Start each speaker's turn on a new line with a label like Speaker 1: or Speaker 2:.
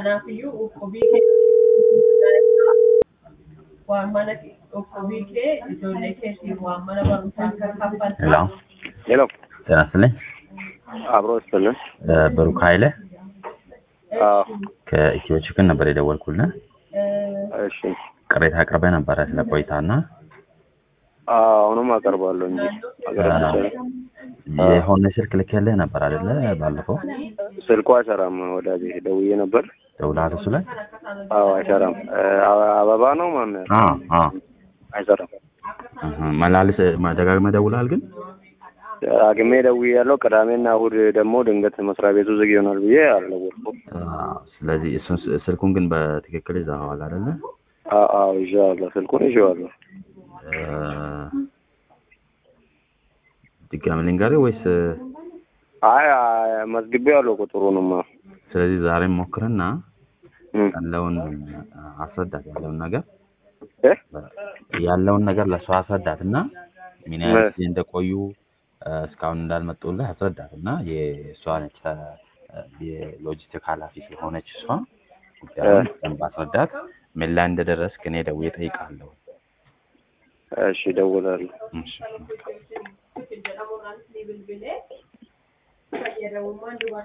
Speaker 1: Kanaafiyyuu dhukkubii waan mana dhukkubii kee ijoollee keetiin waan mana barumsaa kan kaffaltu.
Speaker 2: ሄሎ
Speaker 3: ሄሎ
Speaker 2: ጤና ይስጥልኝ
Speaker 3: አብሮ ይስጥልን።
Speaker 2: እ፣ ብሩክ ኃይለ
Speaker 3: አዎ
Speaker 2: ከኢትዮ ችክን ነበር የደወልኩልህ።
Speaker 3: እሺ።
Speaker 2: ቅሬታ አቅርበህ ነበረ ስለ ቆይታና
Speaker 3: አዎ አሁንም አቀርባለሁ እንጂ አቀርብ ይቻላል።
Speaker 2: የሆነ ስልክ ልኬልህ ነበር አይደለ? ባለፈው
Speaker 3: ስልኩ አይሰራም። ወዳጄ ደውዬ ነበር።
Speaker 2: ደውለሃል እሱ ላይ?
Speaker 3: አዎ አይሰራም። እ፣ አበ- አበባ ነው ማን
Speaker 2: አዎ አዎ።
Speaker 3: አይሰራም።
Speaker 2: እህ፣ መላልስ ደጋግመህ ደውለሃል ግን?
Speaker 3: አግሜ ደውዬ ያለው ቅዳሜና እሑድ ደግሞ ድንገት መስሪያ ቤቱ ዝግ ይሆናል ብዬ አልደወልኩም።
Speaker 2: አዎ። ስለዚህ እሱን ስ- ስልኩን ግን በትክክል ይዘኸዋል አይደለ?
Speaker 3: አዎ አዎ ይዤዋለሁ። ስልኩን ይዤዋለሁ።
Speaker 2: እ፣ ድጋሚ ልንገርህ ወይስ?
Speaker 3: አይ አይ፣ መዝግቤዋለሁ ቁጥሩንማ።
Speaker 2: ስለዚህ ዛሬም ሞክርና
Speaker 3: እም፣
Speaker 2: ያለውን አስረዳት ያለውን ነገር
Speaker 3: እ?
Speaker 2: ያለውን ነገር ለእሷ አስረዳት እና ምን
Speaker 3: እ።
Speaker 2: ያህል ጊዜ እንደቆዩ እ፣ እስካሁን እንዳልመጡልህ አስረዳት እና የእሷ ነች እ፣ የሎጂስቲክ ኃላፊ ስለሆነች እሷ ጉዳዩን በደንብ አስረዳት። ምን ላይ እንደደረስክ እኔ ደውዬ እጠይቅሃለሁ።
Speaker 3: እሺ እደውላለሁ።
Speaker 2: እሺ።
Speaker 1: jedhamuudhaan ni bilbilee fayyadamummaan dubartii